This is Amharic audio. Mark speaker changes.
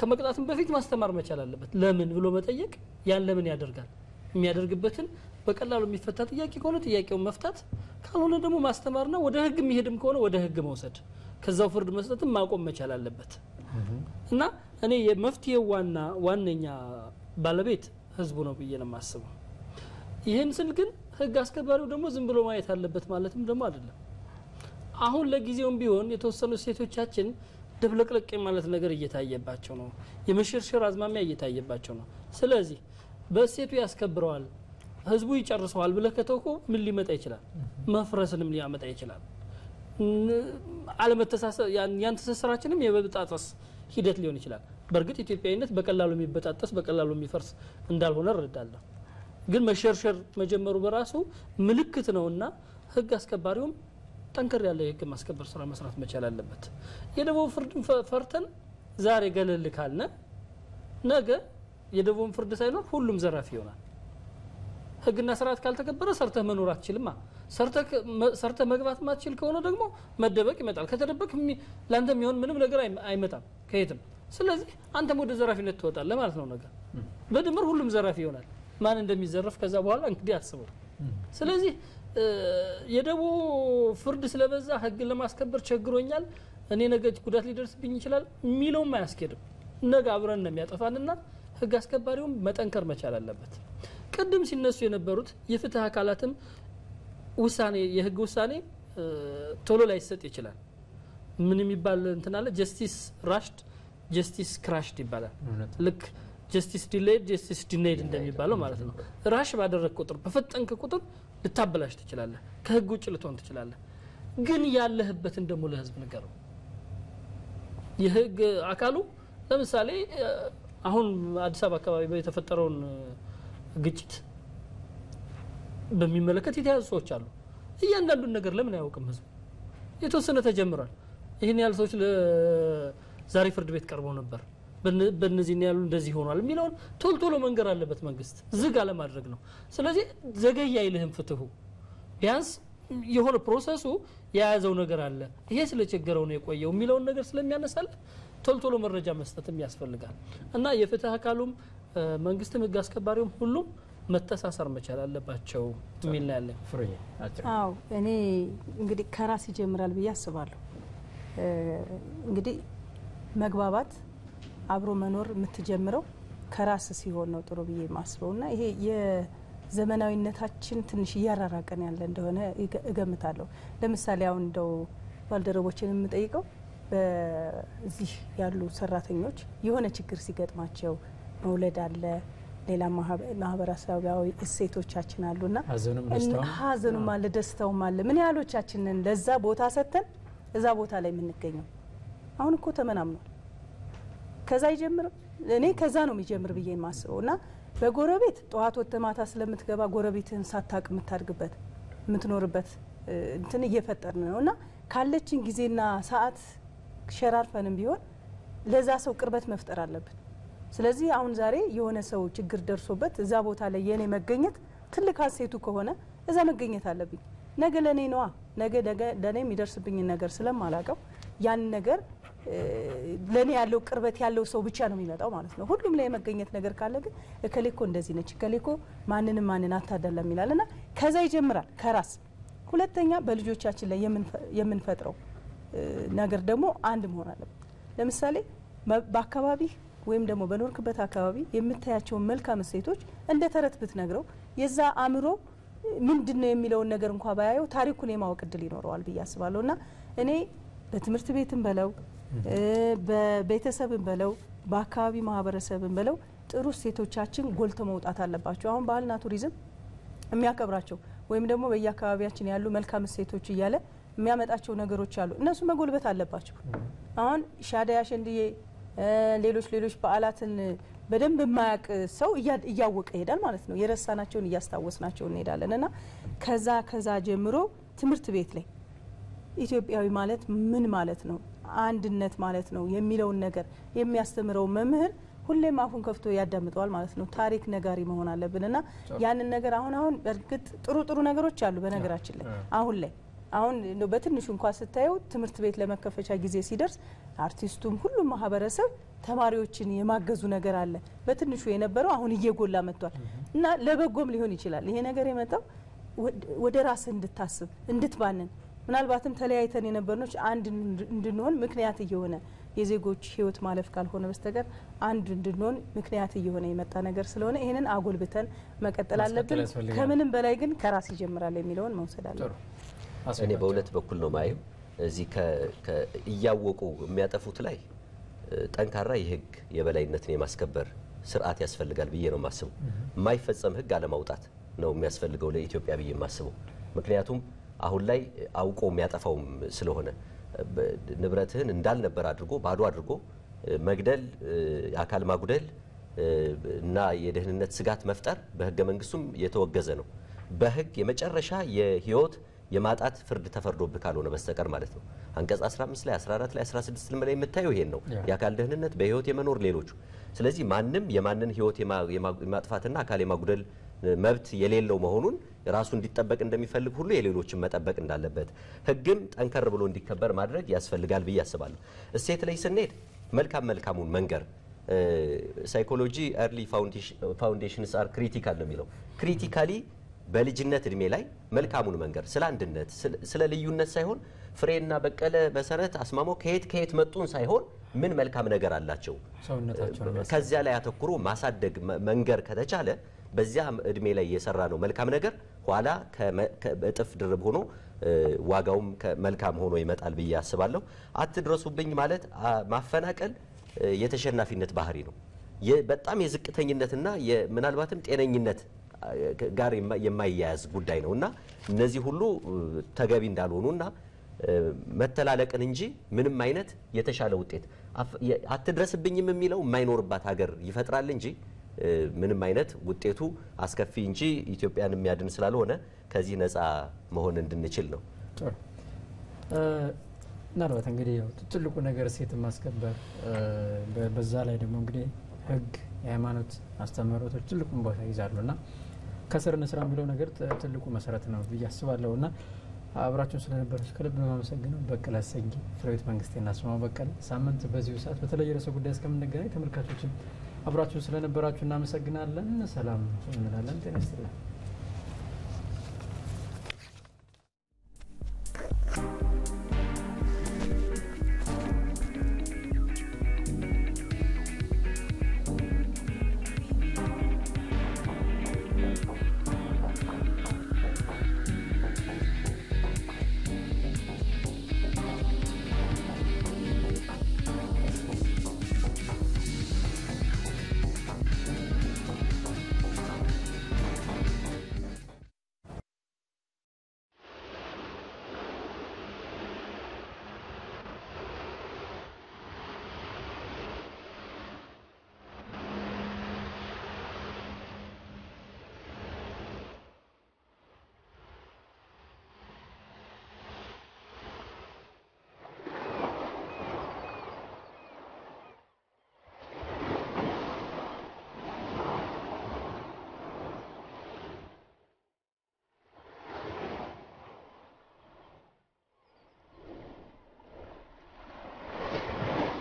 Speaker 1: ከመቅጣትም በፊት ማስተማር መቻል አለበት። ለምን ብሎ መጠየቅ፣ ያን ለምን ያደርጋል የሚያደርግበትን በቀላሉ የሚፈታ ጥያቄ ከሆነ ጥያቄውን መፍታት፣ ካልሆነ ደግሞ ማስተማርና ወደ ህግ የሚሄድም ከሆነ ወደ ህግ መውሰድ፣ ከዛው ፍርድ መስጠትም ማቆም መቻል አለበት እና እኔ የመፍትሄው ዋና ዋነኛ ባለቤት ህዝቡ ነው ብዬ ነው የማስበው። ይህን ስል ግን ህግ አስከባሪው ደግሞ ዝም ብሎ ማየት አለበት ማለትም ደግሞ አይደለም። አሁን ለጊዜውም ቢሆን የተወሰኑ ሴቶቻችን ደብለቅለቅ ማለት ነገር እየታየባቸው ነው። የመሸርሸር አዝማሚያ እየታየባቸው ነው። ስለዚህ በእሴቱ ያስከብረዋል፣ ህዝቡ ይጨርሰዋል ብለህ ከተውኮ ምን ሊመጣ ይችላል? መፍረስንም ሊያመጣ ይችላል። አለመተሳሰብ ያን ትስስራችንም የመበጣጠስ ሂደት ሊሆን ይችላል። በእርግጥ ኢትዮጵያዊነት በቀላሉ የሚበጣጠስ በቀላሉ የሚፈርስ እንዳልሆነ እረዳለሁ። ግን መሸርሸር መጀመሩ በራሱ ምልክት ነውና ህግ አስከባሪውም ጠንከር ያለ የህግ ማስከበር ስራ መስራት መቻል አለበት። የደቡብ ፍርድን ፈርተን ዛሬ ገለል ካልነ ነገ የደቡብ ፍርድ ሳይኖር ሁሉም ዘራፊ ይሆናል። ህግና ስርዓት ካልተከበረ ሰርተህ መኖር አትችልማ። ሰርተህ መግባት ማትችል ከሆነ ደግሞ መደበቅ ይመጣል። ከተደበቅ ለአንተ የሚሆን ምንም ነገር አይመጣም ከየትም። ስለዚህ አንተም ወደ ዘራፊነት ትወጣለህ ማለት ነው። ነገር በድምር ሁሉም ዘራፊ ይሆናል። ማን እንደሚዘረፍ ከዛ በኋላ እንግዲህ አስበው። ስለዚህ የደቡብ ፍርድ ስለበዛ ህግን ለማስከበር ቸግሮኛል፣ እኔ ነገ ጉዳት ሊደርስብኝ ይችላል የሚለውም አያስኬድም። ነገ አብረን ነው የሚያጠፋንና ህግ አስከባሪውም መጠንከር መቻል አለበት። ቅድም ሲነሱ የነበሩት የፍትህ አካላትም ውሳኔ የህግ ውሳኔ ቶሎ ላይሰጥ ይችላል። ምን የሚባል እንትን አለ፣ ጀስቲስ ራሽድ ጀስቲስ ክራሽድ ይባላል። ልክ ጀስቲስ ዲሌይድ ጀስቲስ ዲኔይድ እንደሚባለው ማለት ነው። ራሽ ባደረግ ቁጥር በፈጠንክ ቁጥር ልታበላሽ ትችላለህ፣ ከህግ ውጭ ልትሆን ትችላለህ። ግን ያለህበትን ደግሞ ለህዝብ ንገረው። የህግ አካሉ ለምሳሌ አሁን አዲስ አበባ አካባቢ የተፈጠረውን ግጭት በሚመለከት የተያዙ ሰዎች አሉ። እያንዳንዱን ነገር ለምን አያውቅም ህዝቡ? የተወሰነ ተጀምሯል። ይህን ያህል ሰዎች ዛሬ ፍርድ ቤት ቀርበው ነበር፣ በእነዚህ ያሉ እንደዚህ ሆኗል የሚለውን ቶሎ ቶሎ መንገር አለበት መንግስት፣ ዝግ አለማድረግ ነው። ስለዚህ ዘገይ አይልህም ፍትሁ ቢያንስ የሆነ ፕሮሰሱ የያዘው ነገር አለ። ይሄ ስለቸገረው ነው የቆየው የሚለውን ነገር ስለሚያነሳልህ ቶሎ ቶሎ መረጃ መስጠትም ያስፈልጋል እና የፍትህ አካሉም መንግስትም ህግ አስከባሪውም ሁሉም መተሳሰር መቻል አለባቸው የሚል ነው ያለኝ።
Speaker 2: አዎ እኔ እንግዲህ ከራስ ይጀምራል ብዬ አስባለሁ። እንግዲህ መግባባት አብሮ መኖር የምትጀምረው ከራስ ሲሆን ነው ጥሩ ብዬ የማስበው እና ይሄ የዘመናዊነታችን ትንሽ እያራራቀን ያለ እንደሆነ እገምታለሁ። ለምሳሌ አሁን እንደው ባልደረቦችን የምጠይቀው በዚህ ያሉ ሰራተኞች የሆነ ችግር ሲገጥማቸው መውለድ አለ ሌላ ማህበረሰባዊ እሴቶቻችን አሉና ሀዘኑም አለ ደስታውም አለ። ምን ያህሎቻችንን ለዛ ቦታ ሰጥተን እዛ ቦታ ላይ የምንገኘው? አሁን እኮ ተመናምኗል። ከዛ አይጀምርም። እኔ ከዛ ነው የሚጀምር ብዬ የማስበው እና በጎረቤት ጠዋት ወጥተህ ማታ ስለምትገባ ጎረቤትህን ሳታቅ የምታድግበት የምትኖርበት እንትን እየፈጠርን ነው እና ካለችን ጊዜና ሰዓት ሸራርፈንም ቢሆን ለዛ ሰው ቅርበት መፍጠር አለብን። ስለዚህ አሁን ዛሬ የሆነ ሰው ችግር ደርሶበት እዛ ቦታ ላይ የኔ መገኘት ትልቅ ሀሴቱ ከሆነ እዛ መገኘት አለብኝ። ነገ ለእኔ ነዋ። ነገ ለእኔ የሚደርስብኝን ነገር ስለማላቀው ያን ነገር ለእኔ ያለው ቅርበት ያለው ሰው ብቻ ነው የሚመጣው ማለት ነው። ሁሉም ላይ የመገኘት ነገር ካለ ግን እከሌኮ እንደዚህ ነች፣ እከሌኮ ማንንም ማንን አታደለም ይላል እና ከዛ ይጀምራል ከራስ ሁለተኛ በልጆቻችን ላይ የምንፈጥረው ነገር ደግሞ አንድ መሆን አለበት። ለምሳሌ በአካባቢ ወይም ደግሞ በኖርክበት አካባቢ የምታያቸውን መልካም እሴቶች እንደ ተረት ብትነግረው የዛ አእምሮ ምንድን ነው የሚለውን ነገር እንኳ ባያየው ታሪኩን የማወቅ እድል ይኖረዋል ብዬ አስባለሁ እና እኔ በትምህርት ቤትም በለው በቤተሰብም በለው በአካባቢ ማህበረሰብም በለው ጥሩ እሴቶቻችን ጎልተው መውጣት አለባቸው። አሁን ባህልና ቱሪዝም የሚያከብራቸው ወይም ደግሞ በየአካባቢያችን ያሉ መልካም እሴቶች እያለ የሚያመጣቸው ነገሮች አሉ። እነሱ መጎልበት አለባቸው። አሁን ሻደይ፣ አሸንድዬ፣ ሌሎች ሌሎች በዓላትን በደንብ የማያውቅ ሰው እያወቀ ይሄዳል ማለት ነው። የረሳናቸውን እያስታወስናቸው እንሄዳለን እና ከዛ ከዛ ጀምሮ ትምህርት ቤት ላይ ኢትዮጵያዊ ማለት ምን ማለት ነው፣ አንድነት ማለት ነው የሚለውን ነገር የሚያስተምረው መምህር ሁሌም አፉን ከፍቶ ያዳምጠዋል ማለት ነው። ታሪክ ነጋሪ መሆን አለብን እና ያንን ነገር አሁን አሁን በእርግጥ ጥሩ ጥሩ ነገሮች አሉ በነገራችን ላይ አሁን ላይ አሁን እንደው በትንሹ እንኳ ስታየው ትምህርት ቤት ለመከፈቻ ጊዜ ሲደርስ አርቲስቱም ሁሉም ማህበረሰብ ተማሪዎችን የማገዙ ነገር አለ። በትንሹ የነበረው አሁን እየጎላ መጥቷል እና ለበጎም ሊሆን ይችላል ይሄ ነገር የመጣው ወደ ራስ እንድታስብ እንድትባንን ምናልባትም ተለያይተን የነበርኖች አንድ እንድንሆን ምክንያት እየሆነ የዜጎች ሕይወት ማለፍ ካልሆነ በስተቀር አንድ እንድንሆን ምክንያት እየሆነ የመጣ ነገር ስለሆነ ይህንን አጎልብተን መቀጠል አለብን።
Speaker 3: ያስፈልጋል።
Speaker 2: ከምንም በላይ ግን ከራስ ይጀምራል የሚለውን መውሰድ አለ።
Speaker 3: ጥሩ
Speaker 4: እኔ በሁለት በኩል ነው ማየው። እዚህ ከ- ከ- እያወቁ የሚያጠፉት ላይ እ፣ ጠንካራ የህግ የበላይነትን የማስከበር ስርዓት ያስፈልጋል ብዬ ነው የማስበው። የማይፈጸም ህግ አለማውጣት ነው የሚያስፈልገው ለኢትዮጵያ ብዬ የማስበው። ምክንያቱም አሁን ላይ አውቆ የሚያጠፋውም ስለሆነ በ- ንብረትህን እንዳልነበር አድርጎ ባዶ አድርጎ እ፣ መግደል፣ እ፣ የአካል ማጉደል እ፣ እና የደህንነት ስጋት መፍጠር በህገ መንግስቱም የተወገዘ ነው። በህግ የመጨረሻ የህይወት የማጣት ፍርድ ተፈርዶብህ ካልሆነ በስተቀር ማለት ነው። አንቀጽ 15 ላይ 14 ላይ 16 ላይ የምታየው ይሄን ነው።
Speaker 3: ያ።
Speaker 4: የአካል ደህንነት በህይወት የመኖር ሌሎቹ። ስለዚህ ማንም የማንን ህይወት የማ- የማ- የማጥፋትና አካል የማጉደል እ፣ መብት የሌለው መሆኑን ራሱ እንዲጠበቅ እንደሚፈልግ ሁሉ የሌሎችን መጠበቅ እንዳለበት ህግም ጠንከር ብሎ እንዲከበር ማድረግ ያስፈልጋል ብዬ አስባለሁ። እሴት ላይ ስንሄድ መልካም መልካሙን መንገር ሳይኮሎጂ ኤርሊ ፋውንዴሽንስ አር ክሪቲካል ነው የሚለው ክሪቲካሊ በልጅነት እድሜ ላይ መልካሙን መንገር ስለ አንድነት ስለ- ስለ ልዩነት ሳይሆን ፍሬና በቀለ መሰረት አስማሞ ከየት ከየት መጡን ሳይሆን ምን መልካም ነገር አላቸው
Speaker 3: ሰውነታቸውን የሚያስ-
Speaker 4: ከዚያ ላይ አተኩሮ ማሳደግ መ- መንገር ከተቻለ በዚያ እድሜ ላይ የሰራ ነው መልካም ነገር ኋላ ከመ- ከ- እጥፍ ድርብ ሆኖ እ፣ ዋጋውም ከ- መልካም ሆኖ ይመጣል ብዬ አስባለሁ። አትድረሱብኝ ማለት አ፣ ማፈናቀል እ፣ የተሸናፊነት ባህሪ ነው። የ- በጣም የዝቅተኝነትና የ- ምናልባትም ጤነኝነት አ፣ ከ- ጋር የማ- የማያያዝ ጉዳይ ነው እና እነዚህ ሁሉ እ፣ ተገቢ እንዳልሆኑና እ፣ መተላለቅን እንጂ ምንም አይነት የተሻለ ውጤት አፍ- የ- አትድረስብኝም የሚለው የማይኖርባት ሀገር ይፈጥራል እንጂ እ፣ ምንም አይነት ውጤቱ አስከፊ እንጂ ኢትዮጵያን የሚያድን ስላልሆነ ከዚህ ነፃ መሆን እንድንችል ነው።
Speaker 3: ጥሩ እ፣ ምናልባት እንግዲህ ያው ትልቁ ነገር እሴትን ማስከበር እ፣ በ- በዛ ላይ ደግሞ እንግዲህ ሕግ የሃይማኖት አስተምህሮቶች ትልቁን ቦታ ይዛሉ እና ከስር እንስራ የሚለው ነገር ት- ትልቁ መሰረት ነው ብዬ አስባለሁ እና አብራችሁን ስለነበራችሁ ከልብ ነው የማመሰግነው። በቀለ አሰጊ፣ ፍሬሕይወት መንግስቴና አስማማው በቀለ። ሳምንት በዚሁ ሰዓት በተለየ ርዕሰ ጉዳይ እስከምንገናኝ ተመልካቾችን አብራችሁን ስለነበራችሁ እናመሰግናለን። ሰላም እንላለን። ጤና ይስጥልን።